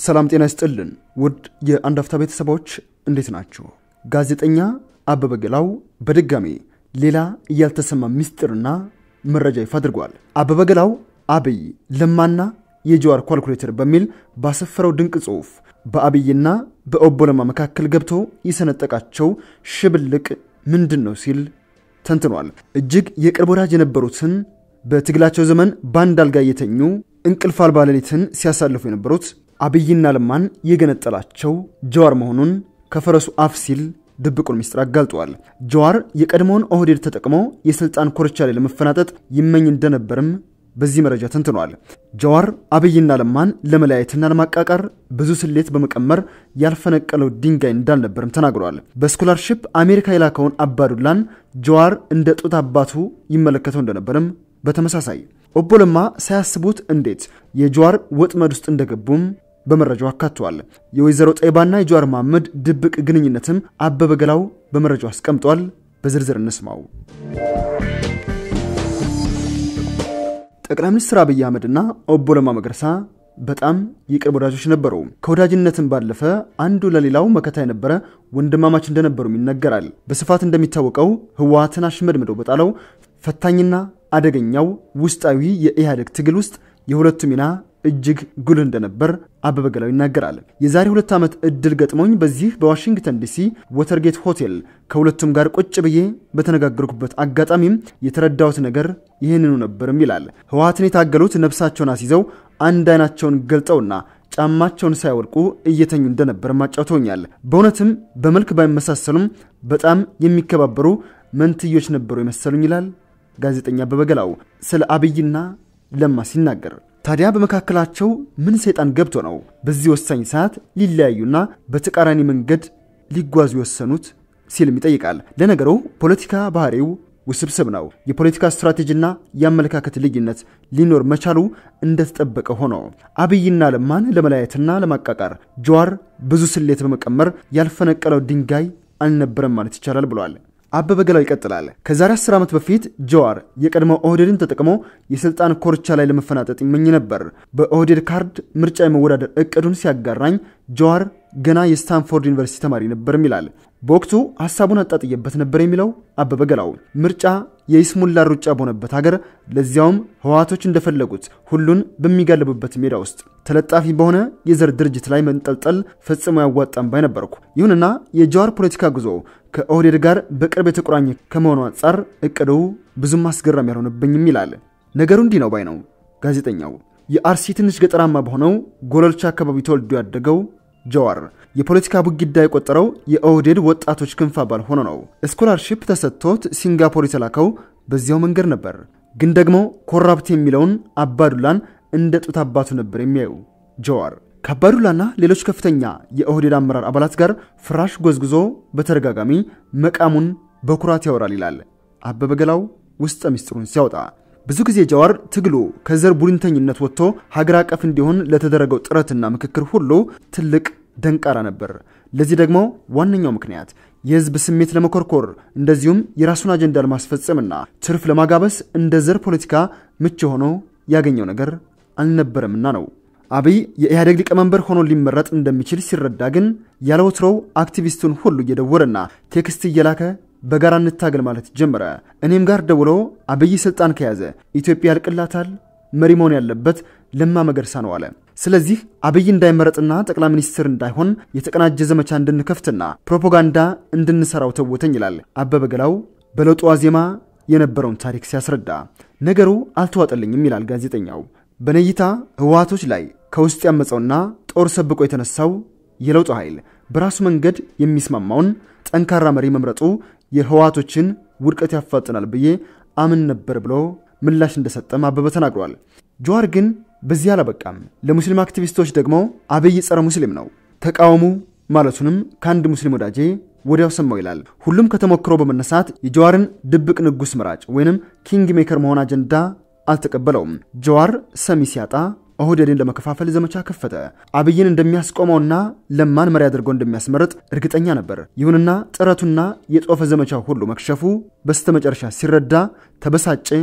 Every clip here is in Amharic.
ሰላም ጤና ይስጥልን ውድ የአንድ አፍታ ቤተሰቦች እንዴት ናችሁ? ጋዜጠኛ አበበ ገላው በድጋሚ ሌላ ያልተሰማ ምስጢርና መረጃ ይፋ አድርጓል። አበበ ገላው አብይ ለማና የጀዋር ኳልኩሌተር በሚል ባሰፈረው ድንቅ ጽሑፍ በአብይና በኦቦ ለማ መካከል ገብቶ የሰነጠቃቸው ሽብልቅ ምንድን ነው ሲል ተንትኗል። እጅግ የቅርብ ወዳጅ የነበሩትን በትግላቸው ዘመን በአንድ አልጋ እየተኙ እንቅልፍ አልባ ሌሊትን ሲያሳልፉ የነበሩት አብይና ለማን የገነጠላቸው ጀዋር መሆኑን ከፈረሱ አፍ ሲል ድብቁን ሚስጥር አጋልጧል። ጀዋር የቀድሞውን ኦህዴድ ተጠቅሞ የስልጣን ኮርቻ ላይ ለመፈናጠጥ ይመኝ እንደነበርም በዚህ መረጃ ተንትኗል። ጀዋር አብይና ለማን ለመለያየትና ለማቃቃር ብዙ ስሌት በመቀመር ያልፈነቀለው ድንጋይ እንዳልነበርም ተናግሯል። በስኮላርሺፕ አሜሪካ የላከውን አባዱላን ጀዋር እንደ ጡት አባቱ ይመለከተው እንደነበርም በተመሳሳይ ኦቦ ለማ ሳያስቡት እንዴት የጀዋር ወጥመድ ውስጥ እንደገቡም በመረጃው አካቷል። የወይዘሮ ጠይባና የጀዋር መሐመድ ድብቅ ግንኙነትም አበበ ገላው በመረጃው አስቀምጧል። በዝርዝር እንስማው። ጠቅላይ ሚኒስትር አብይ አህመድና ኦቦ ለማ መገርሳ በጣም የቅርብ ወዳጆች ነበሩ። ከወዳጅነትም ባለፈ አንዱ ለሌላው መከታ የነበረ ወንድማማች እንደነበሩም ይነገራል። በስፋት እንደሚታወቀው ህወሓትን አሽመድምደው በጣለው ፈታኝና አደገኛው ውስጣዊ የኢህአዴግ ትግል ውስጥ የሁለቱ ሚና እጅግ ጉልህ እንደነበር አበበ ገላው ይናገራል። የዛሬ ሁለት ዓመት እድል ገጥሞኝ በዚህ በዋሽንግተን ዲሲ ወተርጌት ሆቴል ከሁለቱም ጋር ቁጭ ብዬ በተነጋገርኩበት አጋጣሚም የተረዳሁት ነገር ይህንኑ ነበርም ይላል። ህወሓትን የታገሉት ነፍሳቸውን አስይዘው አንድ አይናቸውን ገልጠውና ጫማቸውን ሳያወልቁ እየተኙ እንደነበር አጫውተውኛል። በእውነትም በመልክ ባይመሳሰሉም በጣም የሚከባበሩ መንትዮች ነበሩ የመሰሉኝ ይላል ጋዜጠኛ አበበ ገላው ስለ አብይና ለማ ሲናገር ታዲያ በመካከላቸው ምን ሰይጣን ገብቶ ነው በዚህ ወሳኝ ሰዓት ሊለያዩና በተቃራኒ መንገድ ሊጓዙ የወሰኑት ሲልም ይጠይቃል። ለነገሩ ፖለቲካ ባህሪው ውስብስብ ነው። የፖለቲካ ስትራቴጂና የአመለካከት ልዩነት ሊኖር መቻሉ እንደተጠበቀ ሆኖ አብይና ለማን ለመለያየትና ለማቃቃር ጀዋር ብዙ ስሌት በመቀመር ያልፈነቀለው ድንጋይ አልነበረም ማለት ይቻላል ብሏል። አበበ ገላው ይቀጥላል። ከዛሬ 10 ዓመት በፊት ጀዋር የቀድሞ ኦህዴድን ተጠቅሞ የስልጣን ኮርቻ ላይ ለመፈናጠጥ ይመኝ ነበር። በኦህዴድ ካርድ ምርጫ የመወዳደር እቅዱን ሲያጋራኝ ጀዋር ገና የስታንፎርድ ዩኒቨርሲቲ ተማሪ ነበርም ይላል። በወቅቱ ሀሳቡን አጣጥየበት ነበር የሚለው አበበ ገላው ምርጫ የይስሙላ ሩጫ በሆነበት ሀገር ለዚያውም ህወሓቶች እንደፈለጉት ሁሉን በሚጋልቡበት ሜዳ ውስጥ ተለጣፊ በሆነ የዘር ድርጅት ላይ መንጠልጠል ፈጽሞ ያዋጣም ባይ ነበርኩ። ይሁንና የጀዋር ፖለቲካ ጉዞ ከኦህዴድ ጋር በቅርብ የተቆራኘ ከመሆኑ አንጻር እቅዱ ብዙም አስገራሚ ያልሆነብኝም ይላል። ነገሩ እንዲህ ነው ባይ ነው ጋዜጠኛው። የአርሲ ትንሽ ገጠራማ በሆነው ጎለልቻ አካባቢ ተወልዶ ያደገው ጀዋር የፖለቲካ ቡጊዳ የቆጠረው የኦህዴድ ወጣቶች ክንፍ አባል ሆኖ ነው። ስኮላርሺፕ ተሰጥቶት ሲንጋፖር የተላከው በዚያው መንገድ ነበር። ግን ደግሞ ኮራፕት የሚለውን አባዱላን እንደ ጡት አባቱ ነበር የሚያዩ ጀዋር ከአባዱላና ሌሎች ከፍተኛ የኦህዴድ አመራር አባላት ጋር ፍራሽ ጎዝጉዞ በተደጋጋሚ መቃሙን በኩራት ያወራል ይላል አበበ ገላው ውስጠ ሚስጥሩን ሲያወጣ። ብዙ ጊዜ ጀዋር ትግሉ ከዘር ቡድንተኝነት ወጥቶ ሀገር አቀፍ እንዲሆን ለተደረገው ጥረትና ምክክር ሁሉ ትልቅ ደንቃራ ነበር። ለዚህ ደግሞ ዋነኛው ምክንያት የህዝብ ስሜት ለመኮርኮር እንደዚሁም የራሱን አጀንዳ ለማስፈጸምና ትርፍ ለማጋበስ እንደ ዘር ፖለቲካ ምቹ ሆኖ ያገኘው ነገር አልነበረምና ነው። አብይ የኢህአዴግ ሊቀመንበር ሆኖ ሊመረጥ እንደሚችል ሲረዳ ግን ያለ ወትሮው አክቲቪስቱን ሁሉ እየደወለና ቴክስት እየላከ በጋራ እንታገል ማለት ጀመረ። እኔም ጋር ደውሎ አብይ ስልጣን ከያዘ ኢትዮጵያ ያልቅላታል፣ መሪ መሆን ያለበት ለማ መገርሳ ነው አለ። ስለዚህ አብይ እንዳይመረጥና ጠቅላይ ሚኒስትር እንዳይሆን የተቀናጀ ዘመቻ እንድንከፍትና ፕሮፓጋንዳ እንድንሰራው ተወተኝ ይላል አበበ ገላው በለውጡ ዋዜማ የነበረውን ታሪክ ሲያስረዳ። ነገሩ አልተዋጠልኝም ይላል ጋዜጠኛው። በነይታ ህወሓቶች ላይ ከውስጥ ያመፀውና ጦር ሰብቆ የተነሳው የለውጡ ኃይል በራሱ መንገድ የሚስማማውን ጠንካራ መሪ መምረጡ የህወሓቶችን ውድቀት ያፋጥናል ብዬ አምን ነበር ብሎ ምላሽ እንደሰጠም አበበ ተናግሯል። ጀዋር ግን በዚህ አላበቃም። ለሙስሊም አክቲቪስቶች ደግሞ አብይ ጸረ ሙስሊም ነው ተቃወሙ ማለቱንም ከአንድ ሙስሊም ወዳጄ ወዲያው ሰማው ይላል። ሁሉም ከተሞክሮ በመነሳት የጀዋርን ድብቅ ንጉስ መራጭ ወይንም ኪንግ ሜከር መሆን አጀንዳ አልተቀበለውም። ጀዋር ሰሚ ሲያጣ ኦህዴድን ለመከፋፈል ዘመቻ ከፈተ። አብይን እንደሚያስቆመውና ለማን መሪ አድርጎ እንደሚያስመርጥ እርግጠኛ ነበር። ይሁንና ጥረቱና የጦፈ ዘመቻው ሁሉ መክሸፉ በስተመጨረሻ ሲረዳ ተበሳጨ፣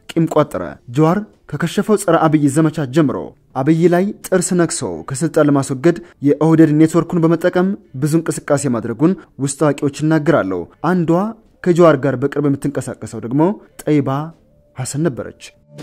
ቂም ቋጠረ። ጀዋር ከከሸፈው ጸረ አብይ ዘመቻ ጀምሮ አብይ ላይ ጥርስ ነክሶ ከስልጣን ለማስወገድ የኦህዴድ ኔትወርኩን በመጠቀም ብዙ እንቅስቃሴ ማድረጉን ውስጥ አዋቂዎች ይናገራሉ። አንዷ ከጀዋር ጋር በቅርብ የምትንቀሳቀሰው ደግሞ ጠይባ ሐሰን ነበረች።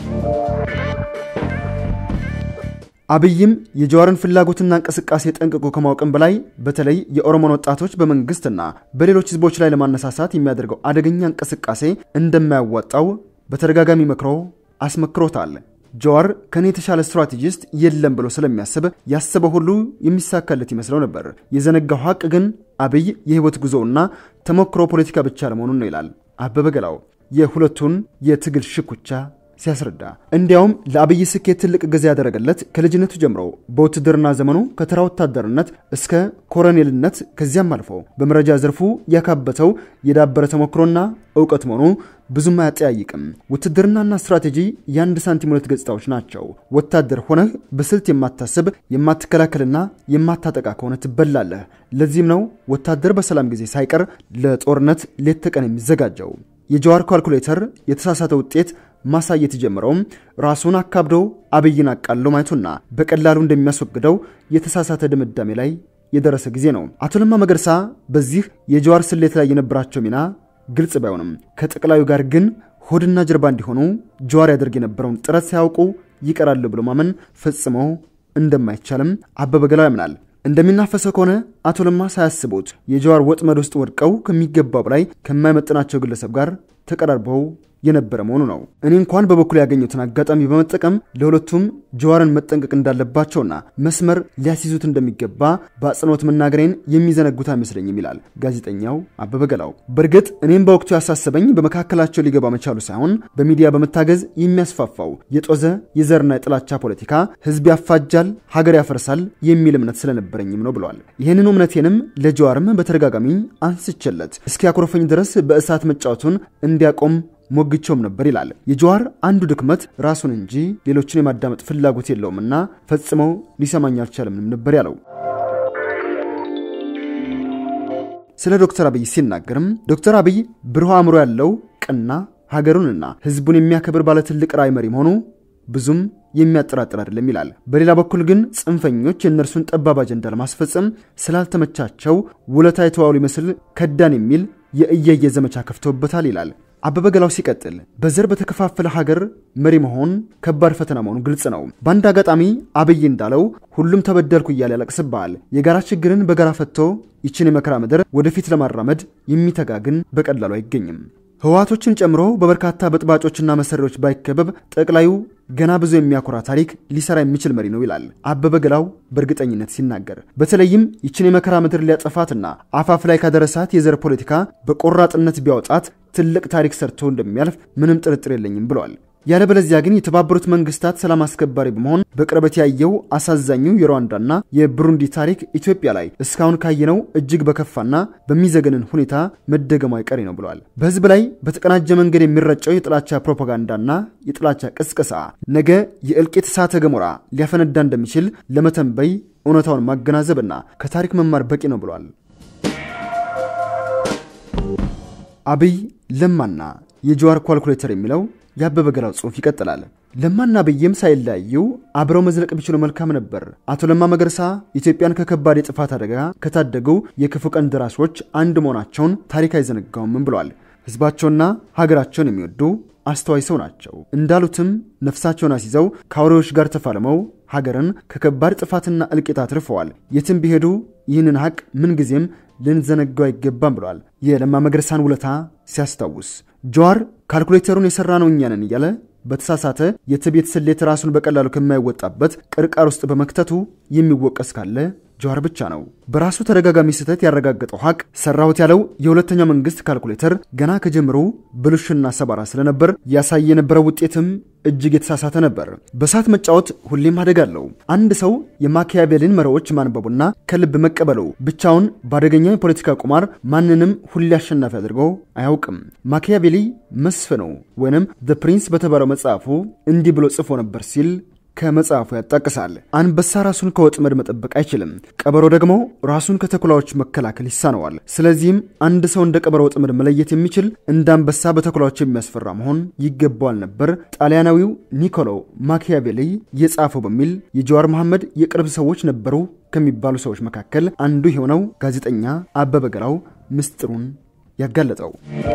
አብይም የጀዋርን ፍላጎትና እንቅስቃሴ ጠንቅቆ ከማወቅም በላይ በተለይ የኦሮሞን ወጣቶች በመንግስትና በሌሎች ህዝቦች ላይ ለማነሳሳት የሚያደርገው አደገኛ እንቅስቃሴ እንደማያዋጣው በተደጋጋሚ መክሮ አስመክሮታል። ጀዋር ከኔ የተሻለ ስትራቴጂስት የለም ብሎ ስለሚያስብ ያሰበው ሁሉ የሚሳካለት ይመስለው ነበር። የዘነጋው ሀቅ ግን አብይ የህይወት ጉዞውና ተሞክሮ ፖለቲካ ብቻ ለመሆኑን ነው ይላል አበበ ገላው የሁለቱን የትግል ሽኩቻ ሲያስረዳ እንዲያውም ለአብይ ስኬት ትልቅ እገዛ ያደረገለት ከልጅነቱ ጀምሮ በውትድርና ዘመኑ ከተራ ወታደርነት እስከ ኮሎኔልነት ከዚያም አልፎ በመረጃ ዘርፉ ያካበተው የዳበረ ተሞክሮና እውቀት መሆኑ ብዙም አያጠያይቅም። ውትድርናና ስትራቴጂ የአንድ ሳንቲም ሁለት ገጽታዎች ናቸው። ወታደር ሆነህ በስልት የማታስብ የማትከላከልና የማታጠቃ ከሆነ ትበላለህ። ለዚህም ነው ወታደር በሰላም ጊዜ ሳይቀር ለጦርነት ሌት ተቀን የሚዘጋጀው። የጀዋር ካልኩሌተር የተሳሳተ ውጤት ማሳየት የጀመረውም ራሱን አካብዶ አብይን አቃሎ ማየቱና በቀላሉ እንደሚያስወግደው የተሳሳተ ድምዳሜ ላይ የደረሰ ጊዜ ነው። አቶ ለማ መገርሳ በዚህ የጀዋር ስሌት ላይ የነበራቸው ሚና ግልጽ ባይሆንም ከጠቅላዩ ጋር ግን ሆድና ጀርባ እንዲሆኑ ጀዋር ያደርግ የነበረውን ጥረት ሳያውቁ ይቀራሉ ብሎ ማመን ፈጽሞ እንደማይቻልም አበበ ገላው ያምናል። እንደሚናፈሰው ከሆነ አቶ ለማ ሳያስቡት የጀዋር ወጥመድ ውስጥ ወድቀው ከሚገባው በላይ ከማይመጥናቸው ግለሰብ ጋር ተቀራርበው የነበረ መሆኑ ነው። እኔ እንኳን በበኩል ያገኙትን አጋጣሚ በመጠቀም ለሁለቱም ጀዋርን መጠንቀቅ እንዳለባቸውና መስመር ሊያስይዙት እንደሚገባ በአጽንኦት መናገሬን የሚዘነጉት አይመስለኝም ይላል ጋዜጠኛው አበበ ገላው። በእርግጥ እኔም በወቅቱ ያሳሰበኝ በመካከላቸው ሊገባ መቻሉ ሳይሆን በሚዲያ በመታገዝ የሚያስፋፋው የጦዘ የዘርና የጥላቻ ፖለቲካ ሕዝብ ያፋጃል፣ ሀገር ያፈርሳል የሚል እምነት ስለነበረኝም ነው ብለዋል። ይህንኑ እምነቴንም ለጀዋርም በተደጋጋሚ አንስቼለት እስኪያኮርፈኝ ድረስ በእሳት መጫወቱን እንዲያቆም ሞግቸውም ነበር ይላል። የጀዋር አንዱ ድክመት ራሱን እንጂ ሌሎችን የማዳመጥ ፍላጎት የለውምና ፈጽሞ ሊሰማኝ አልቻለምንም ነበር ያለው። ስለ ዶክተር አብይ ሲናገርም ዶክተር አብይ ብሩህ አእምሮ ያለው ቀና ሀገሩንና ሕዝቡን የሚያከብር ባለትልቅ ራዕይ መሪ መሆኑ ብዙም የሚያጠራጥር አይደለም ይላል። በሌላ በኩል ግን ጽንፈኞች የእነርሱን ጠባብ አጀንዳ ለማስፈጸም ስላልተመቻቸው ውለታ የተዋሉ ይመስል ከዳን የሚል የእየየ ዘመቻ ከፍተውበታል ይላል። አበበ ገላው ሲቀጥል በዘር በተከፋፈለ ሀገር መሪ መሆን ከባድ ፈተና መሆኑ ግልጽ ነው። በአንድ አጋጣሚ አብይ እንዳለው ሁሉም ተበደልኩ እያለ ያለቅስብሃል። የጋራ ችግርን በጋራ ፈትቶ ይችን የመከራ ምድር ወደፊት ለማራመድ የሚተጋ ግን በቀላሉ አይገኝም። ህወሓቶችን ጨምሮ በበርካታ በጥባጮችና መሰሪዎች ባይከበብ ጠቅላዩ ገና ብዙ የሚያኮራ ታሪክ ሊሰራ የሚችል መሪ ነው ይላል አበበ ገላው በእርግጠኝነት ሲናገር። በተለይም ይችን የመከራ ምድር ሊያጠፋትና አፋፍ ላይ ካደረሳት የዘር ፖለቲካ በቆራጥነት ቢያወጣት ትልቅ ታሪክ ሰርቶ እንደሚያልፍ ምንም ጥርጥር የለኝም ብለዋል። ያለበለዚያ ግን የተባበሩት መንግስታት ሰላም አስከባሪ በመሆን በቅርበት ያየው አሳዛኙ የሩዋንዳና የብሩንዲ ታሪክ ኢትዮጵያ ላይ እስካሁን ካየነው እጅግ በከፋና በሚዘገንን ሁኔታ መደገሙ አይቀሬ ነው ብለዋል። በህዝብ ላይ በተቀናጀ መንገድ የሚረጨው የጥላቻ ፕሮፓጋንዳና የጥላቻ ቅስቀሳ ነገ የእልቂት እሳተ ገሞራ ሊያፈነዳ እንደሚችል ለመተንበይ እውነታውን ማገናዘብና ከታሪክ መማር በቂ ነው ብለዋል። አብይ ለማና የጀዋር ኳልኩሌተር የሚለው የአበበ ገላው ጽሑፍ ይቀጥላል። ለማና አብይም ሳይለያዩ አብረው መዝለቅ ቢችሉ መልካም ነበር። አቶ ለማ መገርሳ ኢትዮጵያን ከከባድ የጥፋት አደጋ ከታደጉ የክፉ ቀን ደራሾች አንድ መሆናቸውን ታሪክ አይዘነጋውም ብለዋል። ህዝባቸውና ሀገራቸውን የሚወዱ አስተዋይ ሰው ናቸው። እንዳሉትም ነፍሳቸውን አስይዘው ከአውሬዎች ጋር ተፋልመው ሀገርን ከከባድ ጥፋትና እልቂት አትርፈዋል። የትም ቢሄዱ ይህንን ሀቅ ምንጊዜም ልንዘነጋው አይገባም ብለዋል። የለማ መገርሳን ውለታ ሲያስታውስ ጀዋር ካልኩሌተሩን የሰራ ነው እኛ ነን እያለ በተሳሳተ የትቤት ስሌት ራሱን በቀላሉ ከማይወጣበት ቅርቃር ውስጥ በመክተቱ የሚወቀስ ካለ ጀዋር ብቻ ነው። በራሱ ተደጋጋሚ ስህተት ያረጋገጠው ሀቅ ሰራሁት ያለው የሁለተኛው መንግስት ካልኩሌተር ገና ከጀምሮ ብልሽና ሰባራ ስለነበር ያሳይ የነበረው ውጤትም እጅግ የተሳሳተ ነበር። በእሳት መጫወት ሁሌም አደጋ አለው። አንድ ሰው የማኪያቬሊን መርሆዎች ማንበቡና ከልብ መቀበሉ ብቻውን በአደገኛ የፖለቲካ ቁማር ማንንም ሁሌ አሸናፊ አድርጎ አያውቅም። ማኪያቬሊ መስፍኑ ወይንም ዘ ፕሪንስ በተባለው መጽሐፉ እንዲህ ብሎ ጽፎ ነበር ሲል ከመጽሐፉ ያጣቅሳል። አንበሳ ራሱን ከወጥመድ መጠበቅ አይችልም፣ ቀበሮ ደግሞ ራሱን ከተኩላዎች መከላከል ይሳነዋል። ስለዚህም አንድ ሰው እንደ ቀበሮ ወጥመድ መለየት የሚችል እንደ አንበሳ በተኩላዎች የሚያስፈራ መሆን ይገባዋል ነበር ጣሊያናዊው ኒኮሎ ማኪያቬሊ የጻፈው በሚል የጀዋር መሐመድ የቅርብ ሰዎች ነበሩ ከሚባሉ ሰዎች መካከል አንዱ የሆነው ጋዜጠኛ አበበ ገላው ምስጢሩን ያጋለጠው።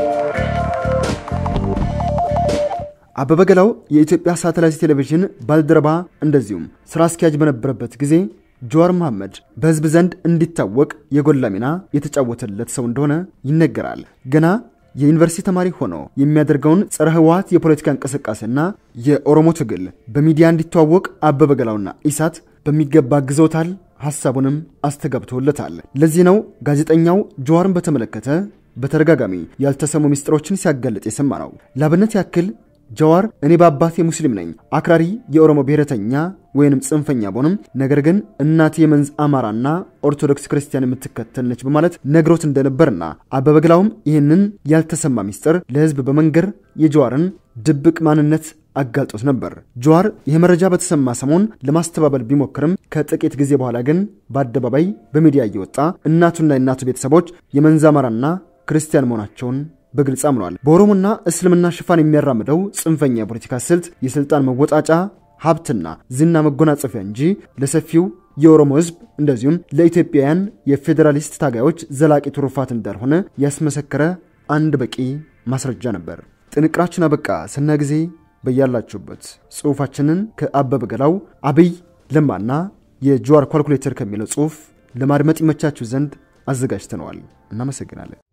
አበበ ገላው የኢትዮጵያ ሳተላይት ቴሌቪዥን ባልደረባ እንደዚሁም ስራ አስኪያጅ በነበረበት ጊዜ ጀዋር መሐመድ በሕዝብ ዘንድ እንዲታወቅ የጎላ ሚና የተጫወተለት ሰው እንደሆነ ይነገራል። ገና የዩኒቨርሲቲ ተማሪ ሆኖ የሚያደርገውን ጸረ ህወሓት የፖለቲካ እንቅስቃሴና የኦሮሞ ትግል በሚዲያ እንዲተዋወቅ አበበ ገላውና ኢሳት በሚገባ አግዘውታል። ሐሳቡንም አስተጋብተውለታል። ለዚህ ነው ጋዜጠኛው ጀዋርን በተመለከተ በተደጋጋሚ ያልተሰሙ ምስጢሮችን ሲያጋልጥ የሰማ ነው። ላብነት ያክል ጀዋር እኔ በአባቴ ሙስሊም ነኝ፣ አክራሪ የኦሮሞ ብሔረተኛ ወይንም ጽንፈኛ ቦንም ነገር ግን እናቴ የመንዝ አማራና ኦርቶዶክስ ክርስቲያን የምትከተል ነች በማለት ነግሮት እንደነበርና አበበ ገላውም ይህንን ያልተሰማ ሚስጥር ለህዝብ በመንገር የጀዋርን ድብቅ ማንነት አጋልጦት ነበር። ጀዋር ይህ መረጃ በተሰማ ሰሞን ለማስተባበል ቢሞክርም ከጥቂት ጊዜ በኋላ ግን በአደባባይ በሚዲያ እየወጣ እናቱና የእናቱ ቤተሰቦች የመንዝ አማራና ክርስቲያን መሆናቸውን በግልጽ አምኗል። በኦሮሞና እስልምና ሽፋን የሚያራምደው ጽንፈኛ የፖለቲካ ስልት የስልጣን መወጣጫ ሀብትና ዝና መጎናጸፊያ እንጂ ለሰፊው የኦሮሞ ህዝብ እንደዚሁም ለኢትዮጵያውያን የፌዴራሊስት ታጋዮች ዘላቂ ትሩፋት እንዳልሆነ ያስመሰከረ አንድ በቂ ማስረጃ ነበር። ጥንቅራችን አበቃ። ስና ጊዜ በያላችሁበት ጽሑፋችንን ከአበበ ገላው አብይ ለማና የጀዋር ኳልኩሌተር ከሚለው ጽሑፍ ለማድመጥ ይመቻችሁ ዘንድ አዘጋጅተነዋል። እናመሰግናለን።